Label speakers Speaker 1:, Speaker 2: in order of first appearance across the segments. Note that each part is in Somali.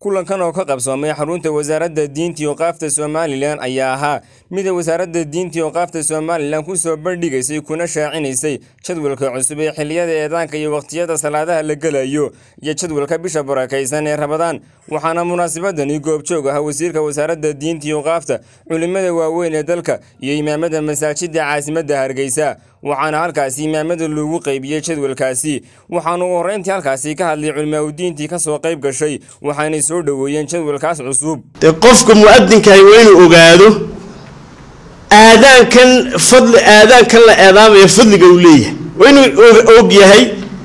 Speaker 1: kulankan oo ka qabsoomay xarunta wasaaradda diinta iyo qaafta somalilan ayaa ahaa mida wasaaradda diinta iyo qaafta somalilan ku soo bandhigaysay kuna shaacinaysay jadwalka cusub ee xilliyada eedaanka iyo wakhtiyada salaadaha la gelayo iyo jadwalka bisha barakaysan ee rabadaan waxaana munaasabadani goobjoog ah wasiirka wasaaradda diinta iyo qaafta culimmada waaweyn ee dalka iyo imaamada masaajidda caasimadda hargeysa waxaana halkaasi imaamada loogu qaybiyey jadwalkaasi waxaana u horreyntii halkaasi ka hadlay culimaauddiintii ka soo qayb gashay waxaanay soo dhoweeyeen jadwalkaas cusub
Speaker 2: dee qofka mu'adinkahay waa inuu ogaado aadaankan fadli aadaankan la eedaamaya fadliga uu leeyahay waa inuu og yahay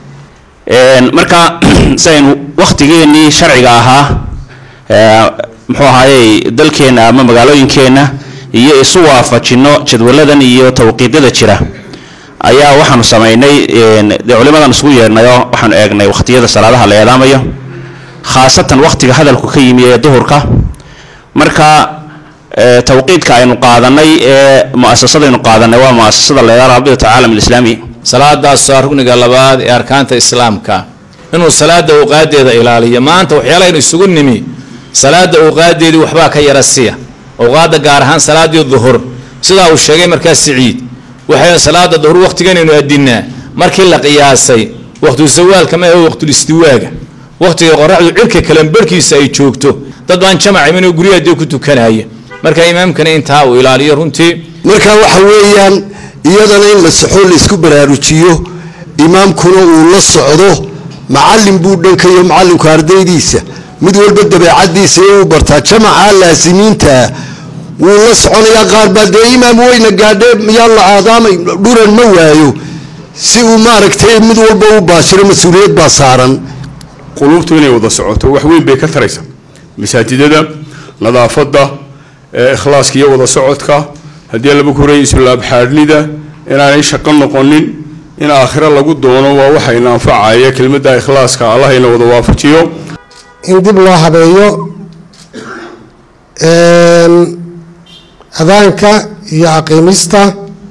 Speaker 3: marka saynu wakhtigeennii sharciga ahaa muxuu ahaayey dalkeenna ama magaalooyinkeenna iyo isu waafajinno jadwaladan iyo tawqiidyada jira ayaa waxaanu samaynay dee culimadan isugu yeedhnayoo waxaanu eegnay wakhtiyada salaadaha la eedaamayo khaasatan wakhtiga hadalku ka yimi ee duhurka marka tawqiidka aynu qaadanay ee muasasadaynu qaadanay waa muasasada la yidhaha rabidata caalam alislaami
Speaker 4: salaadaas waa rugniga labaad ee arkaanta islaamka inuu salaada awqaadeeda ilaaliyo maanta waxyaalahaynu isugu nimi salaada awqaadeedii waxbaa ka yara siya awqaada gaar ahaan salaadii duhur sidaa uu sheegay markaa siciid waxay salaada duhur waqtiganaynu adinaa markii la qiyaasay waqtu sawaalka ma ahe waqtul istiwaaga waqtiga qoraxdu cirka kalanbarhkiisa ay joogto dad baan jamac iminoo guryaha ku tukanaya marka imaamkana intaa uu ilaaliyo runtii
Speaker 5: marka waxa weeyaan iyadana in la saxo laisku baraarujiyo imaamkuna uu la socdo macallin buu dhankayo macallinku ardaydiisa mid walba dabeecadiisa uu bartaa jamaca laasimiintaa wuu la soconayaa qaar baa dee imaam weyna gaadhe yaa la aadaamay dhuran ma waayo si uu maaragtay mid walba u baashiro mas-uuliyad baa saaran
Speaker 6: quluubtu inay wada socoto wax weyn bay ka taraysa masaajidada nadaafadda ikhlaaska iyo wada socodka haddii laba kuray islaabxaadhnida inaanay shaqo noqonin in aakhiro lagu doono waa waxayna anfacaya kelmadda ikhlaaska allahayna wada waafajiyo
Speaker 7: in dib loo habeeyo adaanka iyo aqiimista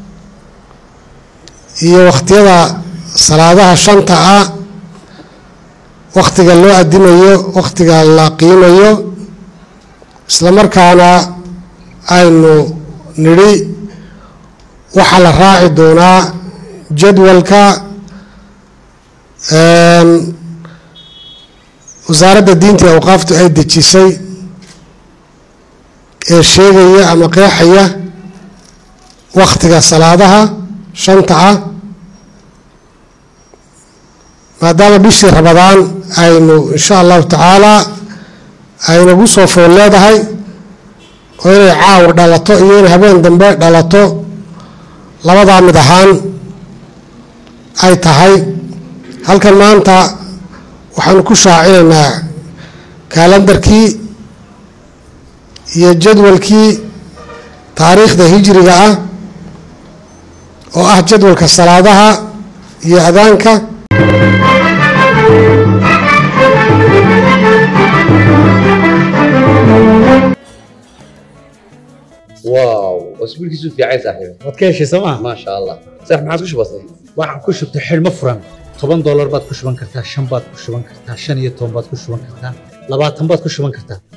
Speaker 7: iyo wakhtiyada salaadaha shanta ah wakhtiga loo adimayo wakhtiga la qiimayo isla markaana aynu nidhi waxaa la raaci doonaa jadwalka wasaaradda diinta iyo awqaaftu ay dejisay ee sheegaya ama qeexaya wakhtiga salaadaha shanta ah maadaama bishii rabadaan aynu insha allahu tacaala aynagu soo fool leedahay oo inay caawa dhalato iyo inay habeen dambe dhalato labadaa mid ahaan ay tahay halkan maanta waxaanu ku shaacinaynaa kaalandarkii iyo jadwalkii taariikhda hijriga ah oo ah jadwalka salaadaha iyo adaanka
Speaker 8: واو اسبوع كيسو في عايز صاحبي
Speaker 9: waad ka heshay sooma
Speaker 8: ما شاء الله صح ما عادش بسيط
Speaker 9: waxaan ku shubtay xidhmo furan toban doolar baad ku shuban kartaa shan baad ku shuban kartaa shan iyo toban baad ku shuban kartaa labaatan baad ku shuban kartaa